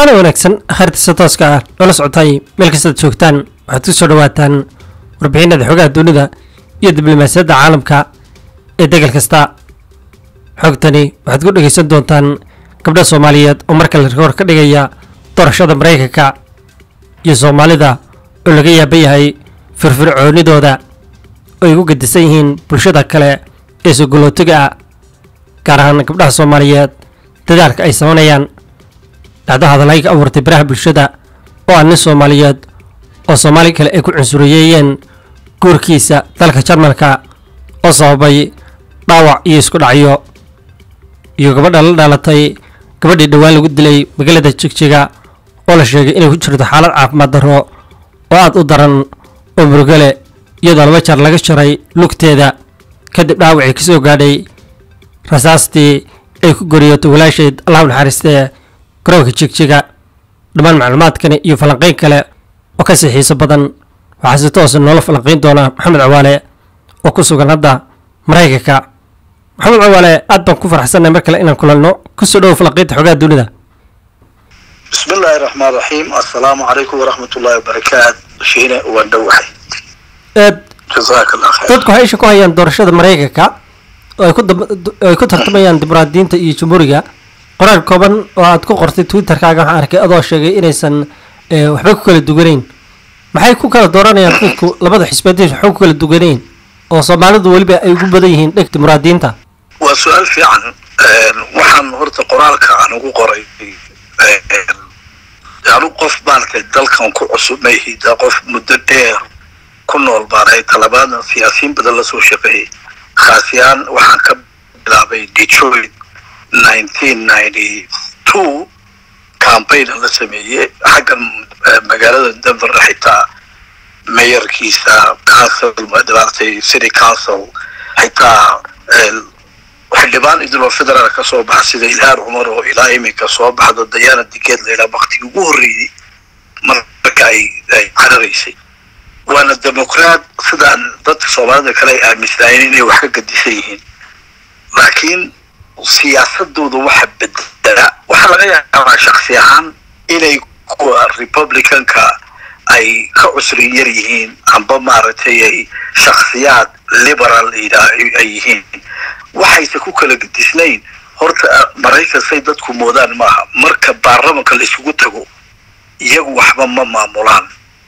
waana wanaagsan hartisa tooska ah noola socotay meel kastaad joogtaan waxaad ku soo dhawaataan warbixinada xogaha dunida iyo diblomaasiyadda caalamka ee degal kasta xogtani waxaad ku dhegaysan doontaan gabdha soomaaliyeed oo markale rikoor ka dhigaya doorashada maraykanka iyo soomaalida oo laga yaaba yahay firfircoonidooda oo ay ugu gadisan yihiin bulshada kale ee sogolootiga ah gaar ahaan gabdhaha soomaaliyeed dadaalka ay sameynayaan dhacdo hadalay ka abuurtay baraha bulshada oo ah nin soomaaliyeed oo soomaali kale ay ku cunsuriyeeyeen guurkiisa dalka jarmalka oo sababay dhaawac iyo isku dhacyo iyo gabadha la dhalatay gabadhii dhowaan lagu dilay magaalada jigjiga oo la sheegay inay ku jirto xaalad caafimaad darro oo aad u daran oo murugale iyadoo laba jeer laga jaray lugteeda kadib dhaawacii ka soo gaadhay rasaastii ay ku goriyoto walaasheed allahu naxariistee garoonka jigjiga dhammaan macluumaadkani iyo falanqayn kale oo ka sii xiiso badan waxaa si toosa noola falanqayn doona maxamed cawaale oo ku sugan hadda maraykanka maxamed cawaale aad baan ku faraxsannahay mar kale inaan kulanno kusoo dhowo falanqaynta xogaha dunida bismi illaahi raxmaan raxiim assalaamu calaykum waraxmat ullahi wabarakaat shiine waan dhowahay eed jazaaka allah khayr dadku waxay isha ku hayaan doorashada maraykanka oo ay ku dab- oo ay ku tartamayaan dimuqraadiyiinta iyo jamhuuriga qoraal kooban oo aad ku qortay twitterkaaga waxaan arkay adoo sheegay inaysan eh, waxba ku kala duwanayn maxay ku kala dooranayaan dadku labada xisbeediis waxba ku kala duwanayn oo soomaalidu weliba ay ugu badan yihiin dheg dimuqraadiyiinta waa su-aal fiican waxaan horta qoraalka aan ugu qoray anu qof maaragtay dalkan ku cusub mayhida qof muddo dheer ku nool baanahay talabaadna siyaasiyiin badan lasoo shaqeeyey khaasiyaan waxaan ka bilaabay detroit nineteen ninety two campaigna la sameeyey xaggan eh, magaalada denver xitaa mayorkiisa council maaragtay city council xitaa eh, xildhibaan idiloo federaal ka soo baxa sida ilhaan cumar oo ilaa iminka soo baxdo dayaana dikeed laydhaa waktigii ugu horreeyey marka ay ay cararaysay waana demoqraat sidaan dadka soomaalida kale ay aaminsanaayeen inay wax ka gadisan yihiin laakiin siyaasadooda waxa bedela waxaa laga yaabaa shaksi ahaan inay kuwa republicanka ay ka cusrin yar yihiin amba maaragtay ay shaksiyaad liberal yidhaa- ay yihiin waxayse ku kala gedisnayn horta maraykan say dadku moodaan maaha marka baarlamanka la isugu tago iyagu waxba ma maamulaan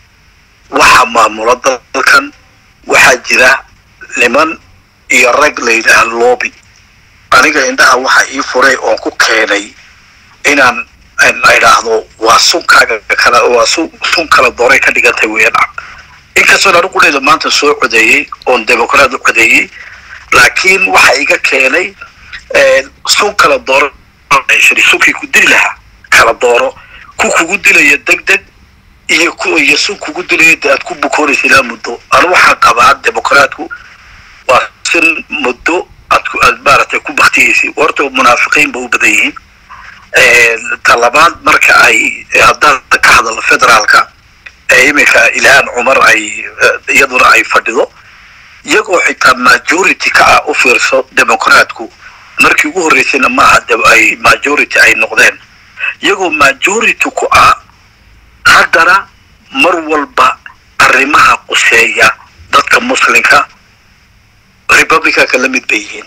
waxaa maamula dalkan waxaa jira niman iyo rag la yidhaah lobby aniga indhaha waxa ii furay oon ku keenay inaan aan idhaahdo waa sunkaaga kala waa sun sun kala dooray ka dhigantay weeyaan inkastoon anigu qudheeda maanta soo codeeyey oon demoqraat u codeeyey laakiin waxa iga keenay eh, sun kala dooro shiri sunkii ku dili lahaa kala dooro ku kugu dilaya deg deg iyo ku iyo sun kugu dilaya de aad ku bukoonaysa ilaa muddo anu waxaan qabaa demoqraatku waa sin muddo aad ku aad maaragtay ku baktiyeysay horta munaafiqiin ba u badan yihiin Eh, talabaad marka ay haddaan ka hadalno federaalka ee iminka ilhaan cumar ay eh, iyaduna ay fadhido iyagoo xitaa majority ka ah u fiirso demoqraatku markii ugu horreysayna maaha de ay majority ay noqdeen iyagoo majority ku ah haddana mar walba arrimaha quseeya dadka muslimka republicanka la mid bay yihiin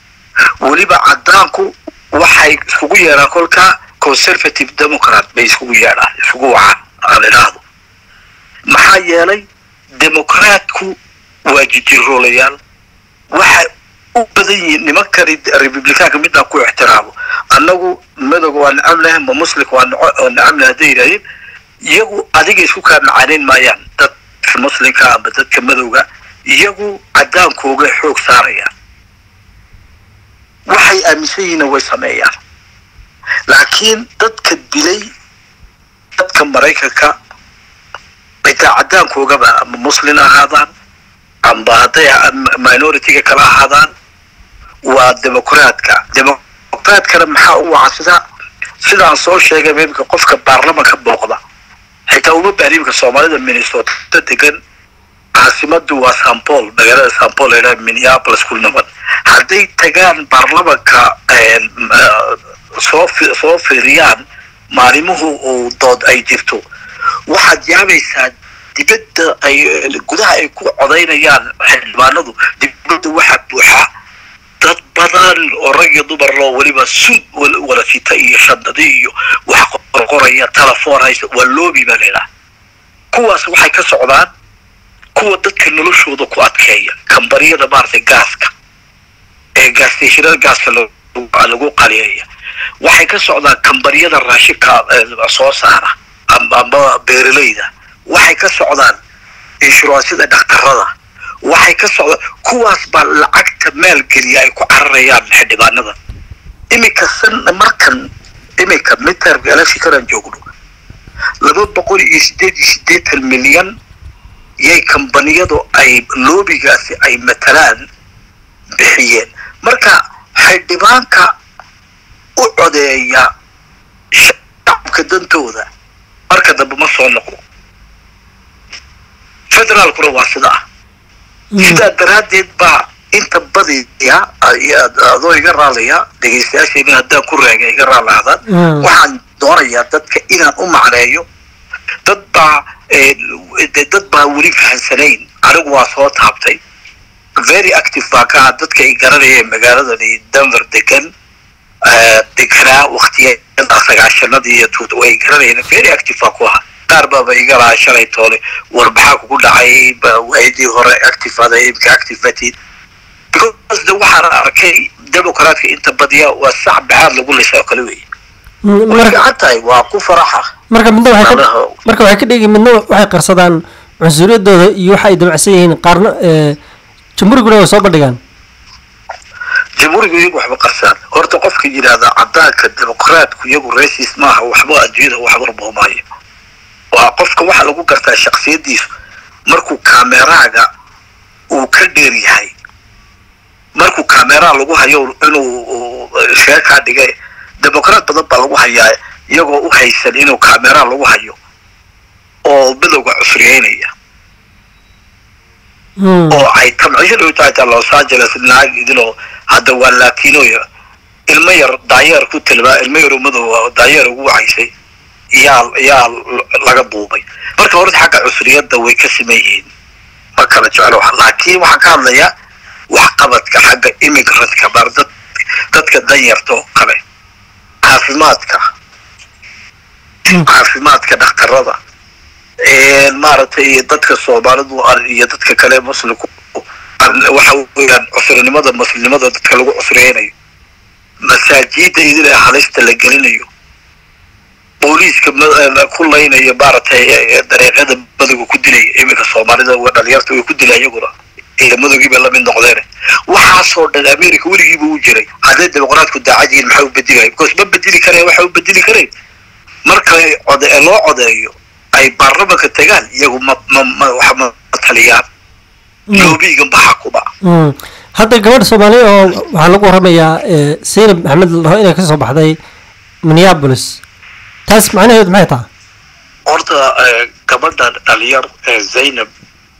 weliba caddaanku waxay iskugu yeedhaan kolka conservative democrat bay iskugu yeedhaan iskugu wacaan aan idhaahdo maxaa yeelay demoqraatku waa jijiroolayaal waxay u badan yihiin nimankani republicaanka midaan ku ixtiraamo annagu madowga waa nacamnahay ma muslimka waa naco- waa nacamnahay hadday yidhahdeen iyagu adiga isku kaa macaanayn maayaan dadka muslimka ama dadka madowga iyagu caddaankooga xoog saarayaan waxay aaminsan yihiinna way sameeyaan laakiin dadka dilay dadka maraykanka xitaa caddaankoogaba ama muslin ahaadaan amba hadday minority-ga kala ahaadaan waa demoqraadka demoqraadkana maxaa u waca sida sidaan soo sheegay imika qofka baarlamanka booqda xitaa uma baahni imika soomaalida minnesota degan caasimadu waa sampol magaalada sampol la minneapolis ku naban hadday tagaan baarlamanka soo fi- soo fiiriyaan maalimuhu uu dood ay jirto waxaad yaabaysaa dibadda ay gudaha ay ku codaynayaan xildhibaanadu dibadda waxaa buuxa dad badan oo rag iyo dumar loo weliba sud wala sita iyo shandadi iyo wax qorqoraya telefoon haysa waa loobi baa laydhaha kuwaas waxay ka socdaan kuwa dadka noloshooda ku adkeeya kambariyada maaragtay gaaska ee gaasteshinada gaaska lagu qaliyeeya waxay ka socdaan kambariyada raashinka soo saara ama beeralayda waxay ka socdaan inshuraansida dhakhtarada waxay ka socdaan kuwaas baa lacagta maalgeliya ay ku cararayaan xildhibaanada iminka san markan iminka midtermka electionkanan joogno laba boqol iyo sideed iyo siddeetan milyan yay kambaniyadu ay loobigaasi ay matalaan bixiyeen marka xildhibaanka u codeeya shacabka dantooda marka dambe ma soo noqdo federaalkuna waa sida ah sidaa daraaddeed baa inta badiya adoo iga raallaya dhegaystayaashayna haddaan ku raaga iga raalahdaan waxaan doonayaa dadka inaan u macneeyo dad baa dad baa weli fahansanayn anigu waa soo taabtay very active baa ka ah dadka ay garanayeen magaaladani denver degan deganaa waktiyada sagaashanadii iyo tuut way garanayeen very active baa ku ahaa qaar baaba iga lahaa shalay toole war maxaa kugu dhacay waayadii hore active ada imka active batid because de waxaan arkay democratka inta badiya waa sac baxaad lagu lisa oo kale wey way fiican tahay waa ku faraxa marka midna waxay ka marka waxay ka dhigi midna waxay qarsadaan cunsuriyadooda iyo waxa ay damacsan yihiin qaarna jamhuuriguna way soo bandhigaan jamhuurigu iyagu waxba qarsaan horta qofka yidhaahda cadaanka dimuqraatku iyagu racist maaha waxba adduunyada wax warboomayo waa qofka waxaa lagu gartaa shaksiyadiisu markuu kameraaga uu ka dheer yahay markuu kameraa lagu hayo inuu sheekaa dhigay dimuqraat badan baa lagu hayaa iyagoo u haysan inuu kameraa lagu hayo oo midowga cusriyeynaya oo ay tamcishada u tahay los angeles naag idinoo hadda waa latinoya ilmo yar daayeer ku tilmaa ilmo yaro madow daayeer ugu wacaysay yaa yaa laga duubay marka horta xagga cusriyadda way ka siman yihiin ma kala jeclo laakiin waxaan ka hadlayaa waxqabadka xagga immigrant-ka bar dad dadka danyarta oo kale caafimaadka caafimaadka dhakhtarada maaragtay dadka soomaalidu iyo dadka kale muslimku waxa weeyaan cusrinimada muslimnimada dadka lagu cusreynayo masaajida idin halista la gelinayo booliiska ku laynaya maaragtay dariiqyada madowga ku dilaya iminka soomaalida dhalinyarta way ku dila iyaguna ciidamadogii bay lamid noqdeen waxaasoo dhan america weligiiba u jiray hadday dimuqraatku daacad yihiin maxaa u bedelaya because ma bedeli kareen waxa u bedeli kareen marka code loo codeeyo ay baarlamanka tagaan iyagu ma ma ma wax ma taliyaan loobigan baxa kuba hadda gabadha soomaaliya oo waxaa lagu waramayaa zaynab maxamed la dhaho inay ka soo baxday minneapolis taas macnaheedu maxay tahay horta gabadha dhalinyar zaynab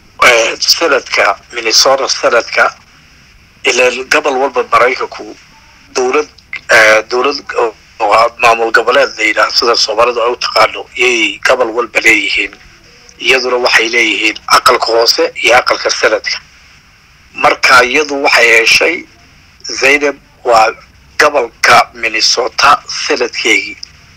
sanadka minnesota sanadka ilaa gobol walba maraykanku dowlad dowlad maamul goboleed la yidhaah sida soomaalida ay u taqaano iyay gobol walba leeyihiin iyaduna waxay leeyihiin aqalka hoose iyo aqalka sanadka marka iyadu waxay heshay zaynab waa gobolka minnesota sanadkeygii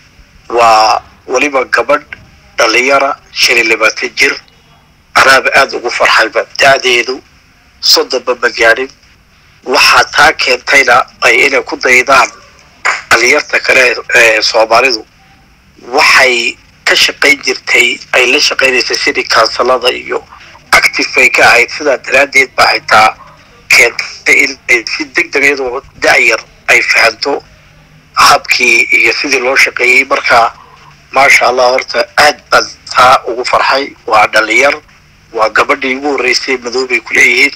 waa weliba gabadh dhalinyara shan iyo labaatan jir anaaba aada ugu farxayba da-deedu soddonba ma gaadhin waxaa taa keentayna ay inay ku daydaan dhalinyarta kale ee soomaalidu waxay ka shaqayn jirtay ay la shaqaynaysay sidii kaansalada iyo active ay ka ahayd sidaa daraaddeed baa xitaa keentay inay si deg deg iyadoo da-yar ay fahanto habkii iyo sidii loo shaqeeyey marka maasha allah horta aad baan taa ugu farxay waa dhalinyar waa gabadhii ugu horreysay madoobay ku leeyihiin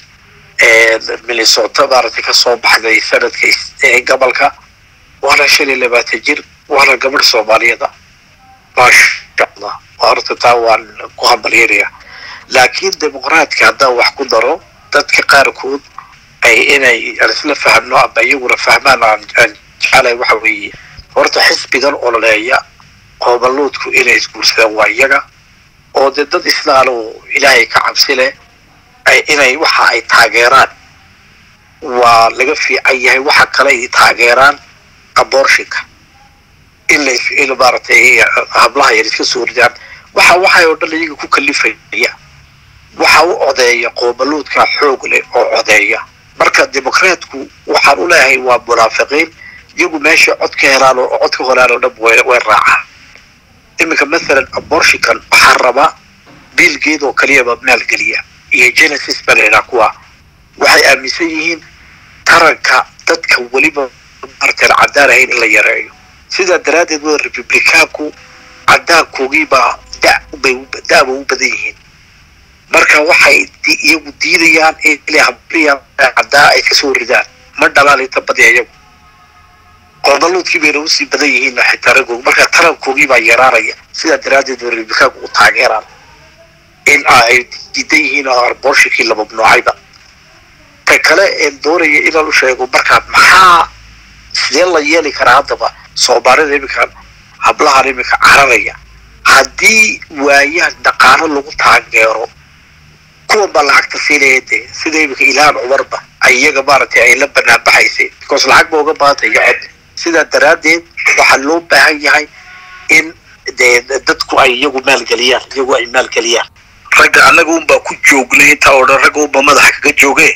minnesota maaragtay ka soo baxday sanadka gobolka waana shan iyo labaatan jir waana gabadh soomaaliyada maasha allah horta taa waan ku hambalyanaya laakiin dimuqraadka haddaan wax ku daro dadka qaarkood ay inay aan isla fahmno ama iyaguna fahmaan aan aan jecelahay waxa weeye horta xisbigan ololeeya qoobaluudku inay isguursadaan waa iyaga oo dee dad islaal oo ilaahay ka cabsi leh inay waxa ay taageeraan waa laga fiican yahay waxa kale ay taageeraan abortionka in la in maaragtay hablaha yar iska soo ridaan waxa waxay oo dhan iyaga ku kalifaya waxa u odeeya qoobaluudka xoog leh oo codeeya marka dimuqraatku waxaan u leeyahay waa munaafiqiin iyagu meesha cod ka helaan oo cod ka helaan oo dhan way raacaan iminka mathalan abortionkan waxaa rabaa biilgeed oo kaliyaba maalgeliya iyo genesis baa laydhaha kuwa waxay aaminsan yihiin taranka dadka weliba martan caddaan ahayn in la yareeyo sidaa daraaddeed waa republicaanku caddaankogiibaa da-ba u badan yihiin marka waxay iyagu diidayaan inay habliya caddaa ay kasoo ridaan ma dhalaan inta badiya iyagu qoobaluudkii bayna usii badan yihiin xitaa ragooga marka tarankoogii baa yaraanaya sidaa daraaddeed waa republicaanku u taageeraan in ay diidan yihiin oo arboorshikii la mamnuucayba ta kale een doonaya inaan u sheego markaa maxaa sidee la yeeli karaa haddaba soomaalida iminka hablahan iminka cararaya haddii waayaan dhaqaano lagu taageero kuwan baa lacagta siinaya dee sida iminka ilhaan cumarba iyaga maaragtay ay la banaan baxaysay because lacag ba uga baahantay iyo cod sidaa daraaddeed waxaa loo baahan yahay in dee dadku ay iyagu maalgeliyaan iyagu ay maalgeliyaan ragga annaga unbaa ku joognay intaa oo dhan ragga unba madaxa kaga jooge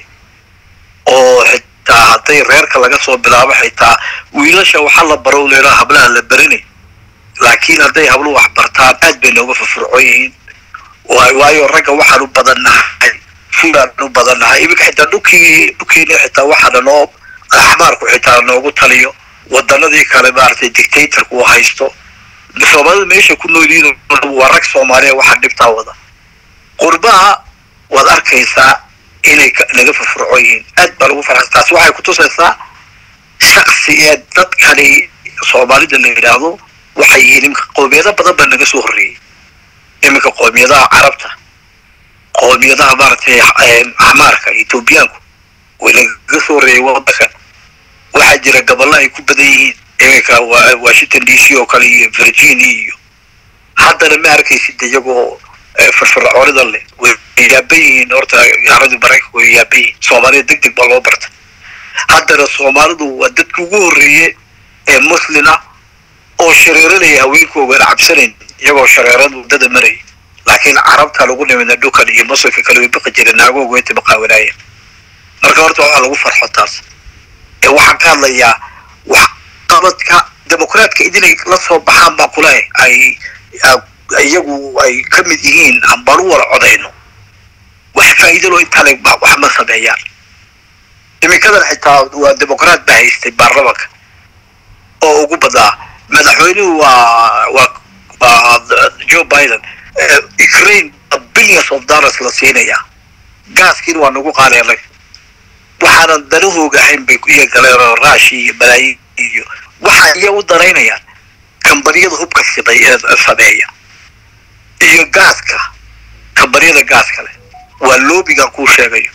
oo xitaa hadday reerka laga soo bilaabo xitaa wiilasha waxaa la baro leeraa hablaha la berini laakiin hadday habluhu wax bartaan aad bay nooga furfurcoon yihiin waayo ragga waxaan u badannahay fulaan u badannahay iminka xitaa dhulkii dhulkiina xitaa waxaana noo axmaarku xitaa noogu taliyo wadanadii kale maaragtay dictatorku uu haysto soomaalida meesha ku noolyihiin waa rag soomaaliya waxaa dhibtaa wada qurbaha waad arkaysaa inay naga furfurcoon yihiin aad baa lagu farxsan taasi waxay kutusaysaa shaksi ee dadkani soomaalida la yidhaahdo waxay yihiin iminka qoomiyado badan baa naga soo horreeyey iminka qoomiyadaha carabta qoomiyadaha maaragtay axmaarka etoobiyaanku way nagaga soo horreeyey wadanka waxaa jira gaballo ay ku badan yihiin iminka washington d c oo kale iyo virginia iyo haddana ma arkaysid iyagoo firfircoonida leh way yaaban yihiin horta gaaladii maraykanka way yaaban yihiin soomaalida deg deg baa loo barta haddana soomaalidu waa dadka ugu horreeye ee muslina oo shareeranaya haweenkoogaan cabsanayn iyagoo shareerada waddada maraya laakiin carabta lagu nimida dhukan iyo muslimka kale way baqi jireen naagooga way tibaqaawanaayeen marka horta waxaa lagu farxo taas ee waxaan ka hadlayaa wax qabadka dimuqraadka idinay la soo baxaan baa kule ay iyagu ay ka mid yihiin aan baan u wala codayno wax faa'iidalo intaa le wax ma sameeyaan iminkadan xitaa waa dimuqraad baa haystay baarlamanka oo ugu badaa madaxweynuhu waa waa waa joe biden ukraine billions of dollars la siinayaa gaaskiina waa nagu qaaleelay waxaanan danahooga ahayn bay iyo galeen raashi iyo balaayin iyo waxa iya u daraynayaan kambaniyada hubka sameeya iyo gaaska kambaniyada gaaska leh waa loobigan kuu sheegayo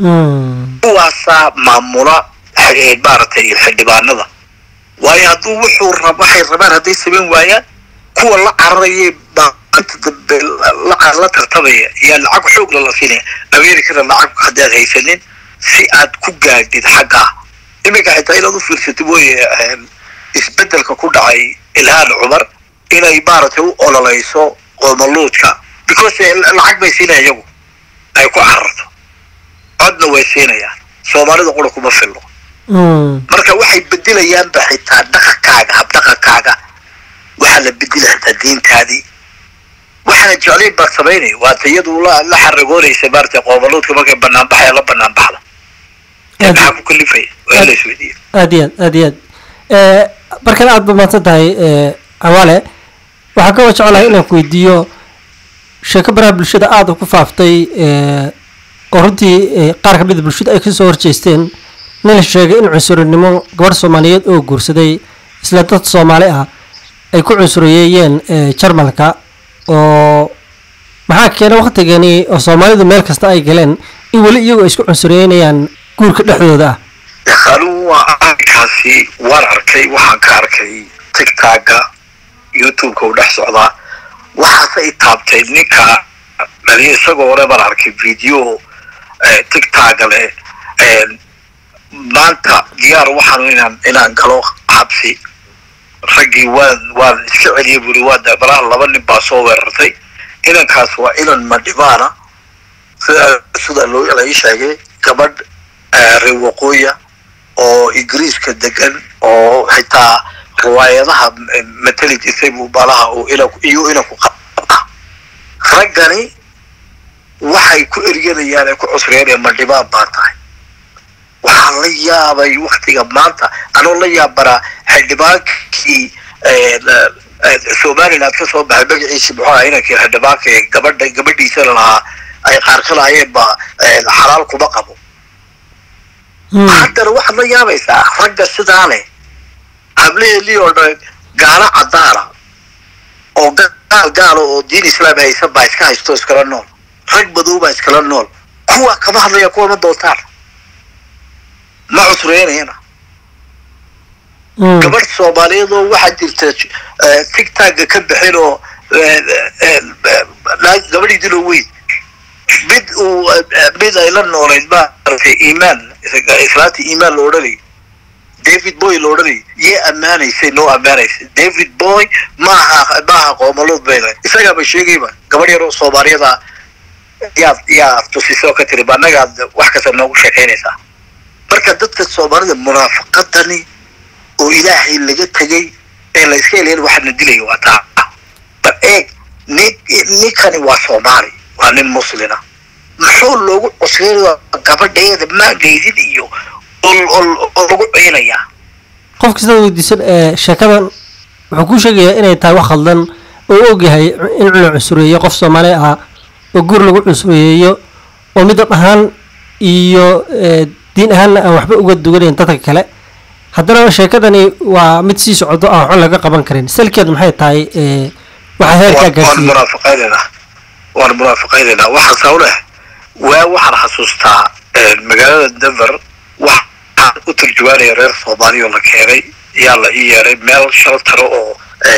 kuwaasaa maamula maaragtay xildhibaanada waayo hadduu wuxuu waxay rabaan hadday samayn waayaan kuwa la cararaya maalinta dambe la tartamaya yaa lacag xoogla la siinaya americana lacag haddaad haysanin si aad ku gaadhid xaggaa iminka xitaa inaad u fiirsatid mooye isbedelka ku dhacay ilhaan cumar inay maaragtay u ololayso qoomaluudka because lacag bay siinaya iyagu ay ku cararto codna way siinayaan soomaalida qura kuma filno marka waxay bedelayaanba xitaa dhaqankaaga habdhaqankaaga waxaa la bedela xitaa diintaadii waxaana jeclayn baad samaynay waata iyadu la la xaragoonaysa maaragtay qoomaluudka markay banaanbaxaya la banaanbaxda maxaa ku kalifaya waa la isweydiiya aad iyo aad aad iyo aad markan aad ba mahadsan tahay cawaale waxaan ka jeclahay inaan ku weydiiyo sheeko baraha bulshada aada ku faaftay oo runtii qaar ka mida bulshada ay kasoo horjeesteen nin la sheegay in cunsurinimo gabadh soomaaliyeed oo guursaday isla dad soomaali ah ay ku cunsuriyeeyeen jarmalka oo maxaa keena waktigeeni oo soomaalidu meel kasta ay galeen in weli iyagu ay isku cunsuriyeynayaan guurka dhexdooda ah anigu waa arrinkaasi waan arkay waxaan ka arkay tigtaaga youtube-ka uu dhex socdaa waxaase i taabtay ninka dhaliya isagoo hore baan arkay video tigtaga leh maanta diyaar waxaan inaan inaan galo xabsi raggii waan waan iska celiyay buri waa dabalaha laba nin baa soo weerartay inankaas waa inan madhibaana sida sida loo la ii sheegay gabadh reer waqooya oo ingiriiska degan oo xitaa riwaayadaha matali jirtay buu balaha uu ina iyo inanku qabta raggani waxay ku eryanayaan ee ku cusreynayaan madhibaan baa tahay waxaan la yaabay waktiga maanta anoo la yaabanaa xildhibaankii somaliland ka soo baxay magaciisi muxuu aha inankii xildhibaanka ee gabadha gabadhiisana lahaa ay qaar ka lahaayeen ba xalaal kuma qabo haddana waxaad la yaabaysaa ragga sidaa leh hablehelii oo dhan gaalo cadaana oo gaal gaalo oo diin islaam haysan baa iska haysto iskala nool rag madow baa iskala nool kuwa kama hadlaya kuwa ma doontaan ma cusreynayana gabadh soomaaliyeed oo waxaa jirta tigtagga ka bixin oo gabadhii dilo weyn mid uu mid ay la noolayd maaragtay iimaan islaantii iimaan la odhanay david boy la odhanay yee ammaanaysay noo ammaanaysay david boy maaha maaha qoomalood bayna isagaaba sheegayba gabadh yaroo soomaaliyada yaad yaa tusisoo ka tiri annagaad wax kasta noogu sheekaynaysaa marka dadka soomaalida munaafaqadani oo ilaahay laga tegay ee la iska eleyn waxaana dilaya waa taa bal eeg nin ninkani waa soomaali waa nin muslina muxuu loogu cusreynaya gabadheeda maagaydin iyo oo lagu ciinayaa qof kasta weydiisan ee sheekadan wuxuu ku sheegayaa inay tahay wax khaldan oo u ogyahay in la cunsureeyo qof soomaali ah oo guur lagu cunsureeyeeyo oo midab ahaan iyo diin ahaanna aan waxba uga duganayn dadka kale haddana sheekadani waa mid sii socdo aan waxba laga qaban karin salkeedu maxay tahay waxaa heerkaa waan gaarsiiyey munaafiqaynaynaa waan munaafiqaynaynaa waxaan sawleh waa waxaan xasuustaa magaalada denver waxaan u turjumaanaya reer soomaaliya oo la keenay yaa la ii yeeray meel shaltaro oo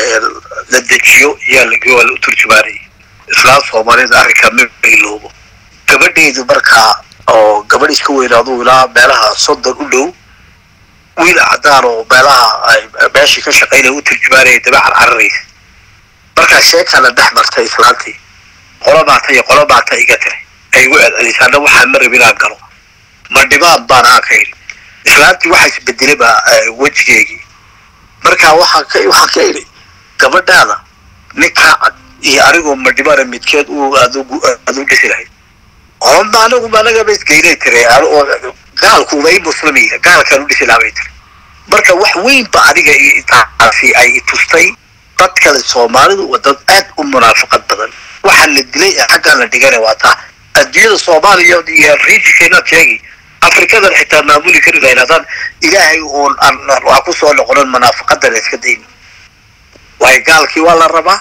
la dejiyo yaa la waa la u turjumaanayay islaam soomaaliyeed arrinkaa ma iloobo gabadheedu markaa oo gabadh iska weynaadu ilaa meelaha soddon u dhow wiil cadaan oo meelaha ay meeshii ka shaqaynaya u turjumaanaya dabeecan cararaysa markaa sheekaa la dhex martay islaantii qolo baata iyo qolo baata iga tiri ay igu celcelisay anna waxaa ma rabin aan galo ma dhibaan baan aan ka idhi islaantii waxaa isbedelay ba wejigeygii markaa waxaan ka waxaan ka idhi gabadhaada ninkaa cad iyo anigoo ma dhibaana midkeed uu adugu adu dhisi lahayd oma anagu anagaba isgeynay tiri oo gaalku way muslimiya gaalkaan u dhisi lahaa bay tiri marka wax weyn ba aniga intaasi ay tustay dad kale soomaalidu waa dad aad u munaafaqad badan waxaa la dilay ee xaggaan la dhigana waa taa adduunyada soomaaliya iyo riijikeena sheegi afrikadan xitaa maamuli kari lahayn haddaan ilaahay uun aan waa ku soo noqonan munaafaqadan iska dayni waayo gaalkii waa la rabaa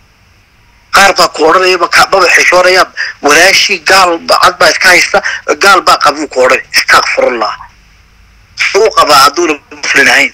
qaar baa ku odhanaya maba xishoonayaan walaashii gaal cad baa iska haysta gaal baa qabuu ku odhan istakfirullah suu qabaa hadduuna muslin ahayn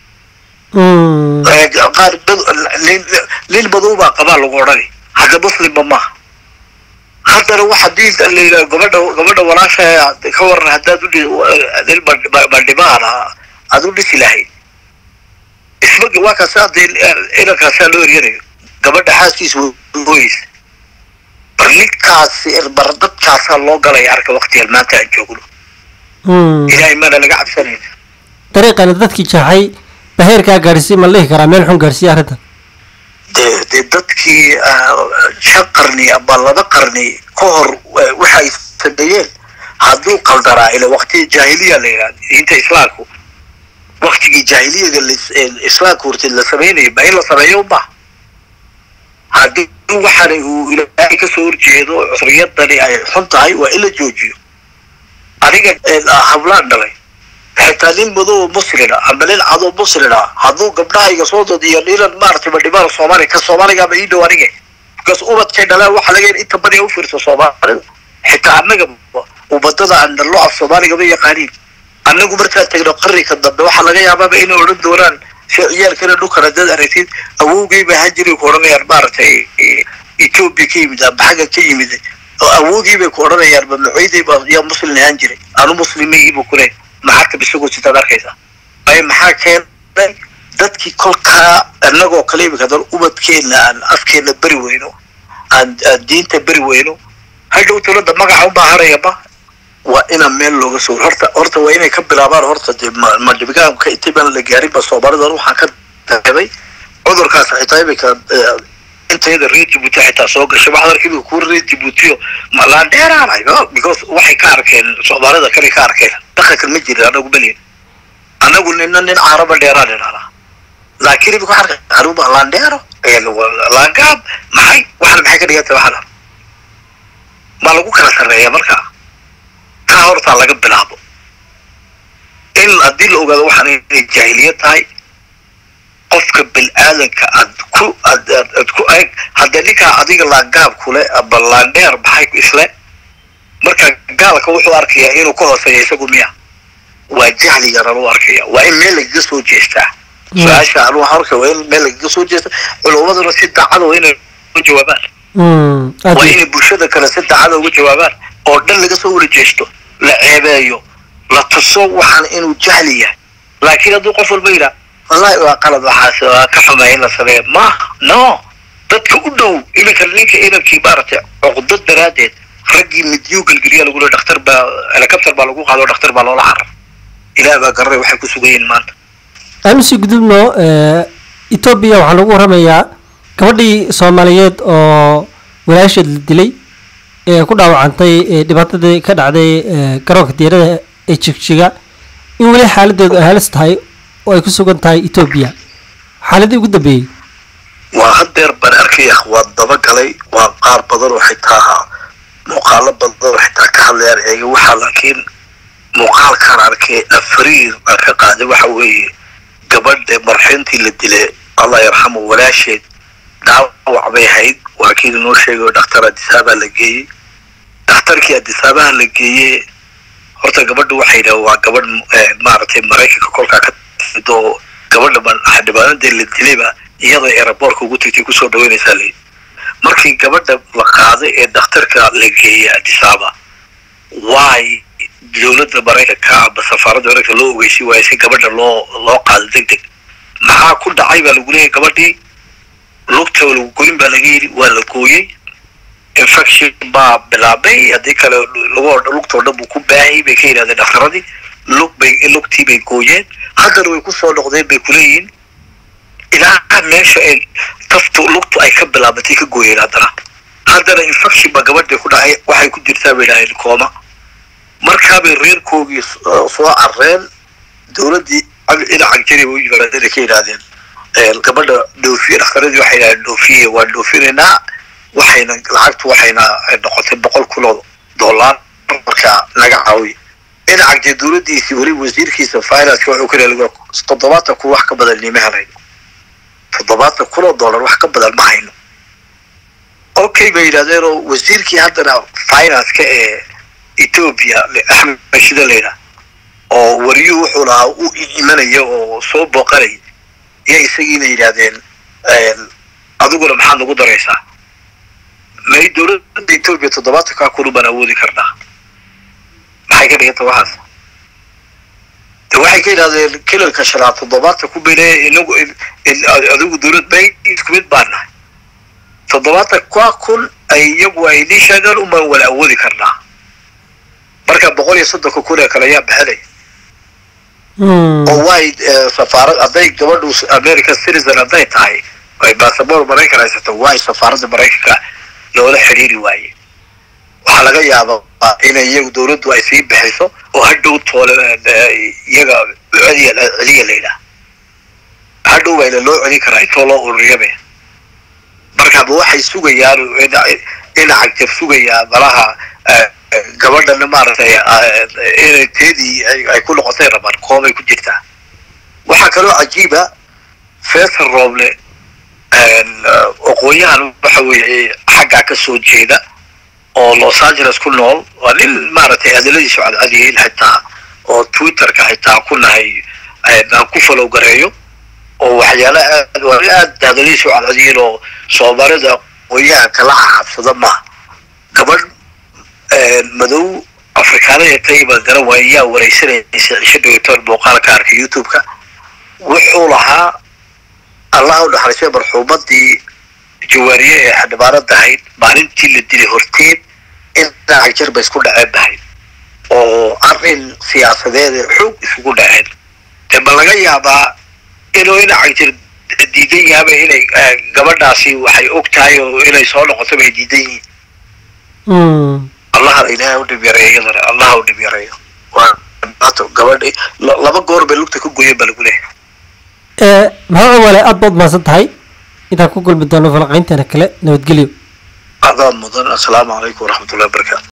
qaar nin madow baa qabaa lagu odhani hadda muslimba maaha haddana waxa diin la yidhaha gabadha gabadha walaasha ka waran haddaad udhi nin bandhimaana aad u dhisi lahayd isma waa kaasa dee inankaasaa loo eryanayo gabadha xaaskiisa ooyeysa bar ninkaasi bar dadkaasaa loo galaya arka waktigan maanta aan joogno ilaahay maana laga cabsanayna dariiqana dadkii jaaxay ba heerkaa gaadhsiiy ma la dhihi karaa meel xun gaadhsiiya arrintan dee dee dadkii shan qarni ama laba qarni ka hor waxay sameeyeen hadduu qaldanaa ila wakti jaahiliya la yidhahda diinta islaamku waktigii jaahiliyaga islaamka horteed la sameynaya ba in la sameeyo uma haddii waxaana uu ilaahay kasoo horjeedo cusriyadani ay xun tahay waa in la joojiyo aniga hablaan dhalay xitaa nin madow muslina ama nin cadoo muslina hadduu gabdhahayga soo dod iyo ninan maaragtay madhibaan soomaaliya ka soomaaligaaba ii dhow aniga because ubadkay dhalaan waxa laga inta badiya ufiirsa soomaalida xitaa annaga ubadada aan dhallo af soomaaliga ma yaqaaniin annagu markaan tagno qarriga dambe waxaa laga yaabaaba inay odhan doonaan si ciyaalkana dhulkan haddaad aragtid awowgay baa hajiri ku odhanayaan maaragtay etoobiya ka yimid amba xagga ka yimid oo awowgii bay ku odhanayaan ba macoyday baa yaa muslim ahaan jiray anu muslimigii buu kule maxaa kabisagoo sitaad arkaysaa ay maxaa keenay dadkii kolkaa annagoo kale imika hadan ubadkeenna aan afkeenna beri weyno aan aan diinta beri weyno hadhow dowladda magaca u baahanayaba waa inaan meel looga soo horta horta waa inay ka bilaabaan horta dee ma ma dhibigaanka intii baan la gaarin ba soomaalidan waxaan ka dareemay cudurkaas xitaa imika intayada reer jibuuti xitaa soo gashay waxaad arkay imika kuwa reer jibuutiyo ma laan dheeraanay because waxay ka arkeen soomaalida kale ka arkeen dhaqankan ma jirin anagu malihin anagu nina nin caaraba dheeraan idhahnaa laakiin imika waxaan arkay anuba laandheero laangaab maxay waxan maxay ka dhigantay waxan ma lagu kala sarreeya markaa taa hortaa laga bilaabo in haddii la ogaado waxaan inay jaahiliyad tahay qofka bil-aadanka aad ku aad aad aad ku eeg haddee ninkaa adiga laangaab kule aba laandheer maxay isle marka gaalka wuxuu arkayaa inuu ka hooseeya isagu miya waa jahli yaran u arkaya waa in meel lagaga soo jeestaa su-aasha anu waxaan arkaya waa in meel lagaga soo jeesta culummaduna si daacada waa inay uga jawaabaan waa inay bulshada kale si daacada uga jawaabaan oo dhan laga soo wada jeesto la ceebeeyo la tuso waxaan inuu jahli yahay laakiin hadduu qof walba yidhaa wallahi waa qalad waxaas waa ka xumay in la sameeyo maaha no dadka u dhow iminka ninka inankii maaragtay cuqdad daraaddeed raggii midiyuu gelgeliya lagule dhakhtar baa helicopter baa lagu qaado dhakhtar baa loola carar ilaah baa garanay waxay ku sugan yihiin maanta aanu sii gudubno etoobiya waxaa lagu waramayaa gabadhii soomaaliyeed oo walaasheed la dilay ee ku dhaawacantay dhibaatadii ka dhacday garoonka diyaarada ee jigjiga in weli xaaladeedu ay halis tahay oo ay ku sugan tahay etoobiya xaaladii ugu dambeeyey waa haddeer baan arkaya waa dabagalay waa qaar badan oo xitaa muuqaalo badan oo xitaa ka hadlayaan eega waxaa laakiin muuqaalkaan arkay afariir aan ka qaaday waxa weeye gabadha marxintii la dilay allah yarxamu walaasheed dhaawac bay ahayd waa kii inoo sheegay oo dhakhtar adisaabaa la geeyey dhakhtarkii adisaabaha la geeyey horta gabadha waxay yidhaha waa gabadh maaragtay maraykanka kolkaa ka timid oo gabadha xildhibaanadee la dilayba iyadoo eraboorka ugu tagtay kusoo dhaweynaysaa layidhi markii gabadha la qaaday ee dhakhtarka la geeyey adisaaba waay dowladda maraykanka aba safaaradda maraykanka loo ogeysi waayo si gabadha loo loo qaado deg deg maxaa ku dhacay baa lagu leeyahy gabadhii lugta lagu goyn baa laga yidhi waa la gooyey infection baa bilaabay haddii kale lagu lugtoo dhan buu ku baahayay bay ka yidhahdeen dhakhtaradii lug bay lugtii bay gooyeen haddana way kusoo noqdeen bay kuleeyihiin ilaa meesha ay taftu lugtu ay ka bilaabatay ka gooyeen haddana haddana infection baa gabadhii ku dhacay waxay ku jirtaa bay idhahdeen kooma markaabay reerkoogii soo carreen dowladdii dhinaca jari u yimaadeen ka yidhahdeen gabadha dhoofiye dhakhtaradii waxay yidhahdeen dhoofiye waan dhoofinaynaa waxayna lacagtu waxayna noqotay boqol kun oo dollar markaa naga caawiya dhinaca jee dowladdiisii weli wasiirkiisa finance wuxuu ka leeyahay toddobaatan kun wax ka badan nima helayno toddobaatan kun oo dollar wax ka badan ma hayno okay bay yidhahdeen oo wasiirkii haddana finance-ka ee ethiopia axmed shida layidhaha oo wariyuhu wuxuu lahaa u imanaya oo soo booqanaya iyo isagiina yidhaahdeen adiguna maxaad nagu daraysaa may dowladda etoobiya toddobaatankaa kunu baan awoodi karnaa maxay ka dhiganta waxaas de waxay ka yidhahdeen kilalka shanaad toddobaatan ku bele inagu adigu dowlad bay isku mid baan nahay toddobaatan kaa kun ay iyagu ay nii sheegaan unbaan wala awoodi karnaa marka boqol iyo soddonka kun ee kale ayaa bixinaya oo way safaarad hadday gabadhu american citizen hadday tahay ay basaboor maraykan haysato way safaaradda maraykanka loola xidhiiri waaye waxaa laga yaabaa inay iyagu dowladdu ay sii bixiso oo hadhow toole iyaga celiya celiya layidhaah hadhow bayna loo celin karaa intoo loo ururiyaba markaba waxay sugayaan dhinaca jab sugayaa malaha gabadhana maaragtay inay teedii ay ku noqotay rabaan koomay ku jirtaa waxaa kaloo cajiiba faysal rooble aqoon-yahan waxa weeye xaggaa ka soo jeeda oo los angeles ku nool waa nin maaragtay hadaladiisu cadcadyihiin xitaa oo twitterka xitaa ku nahay aan ku falow gareeyo oo waxyaala aad waa aad hadalihiisu cadcadiin oo soomaalida qoyaha kala xabsada maaha gabadh madow afrikaanada tayba garan waaya yaa wareysanaysa cisho dhawatoon muuqaalka arkay youtube-ka wuxuu lahaa allah u dhaxlaysay marxuumadii jawaariye ee xildhibaanada ahayd maalintii la dilay horteed in cagjar ba isku dhaceen bahayd oo arrin siyaasadeed xoog isugu dhaceen dee ma laga yaabaa inuu ina cagjar diidan yaaba inay gabadhaasi waxay og tahay oo inay soo noqoto bay diidan yihiin allaha ilaahay u dhib yareeyo iyadana allaha u dhib yareeyo waa dhibaato gabadhi laba goor bay lugta ka goyen baa lagu leeyahay maxaa wale aad baad mahadsan tahay intaan ku kulmi doono falaqaynteena kale nabadgelyo adaa mudan assalaamu calaykum waraxmatullahi wabarakaatu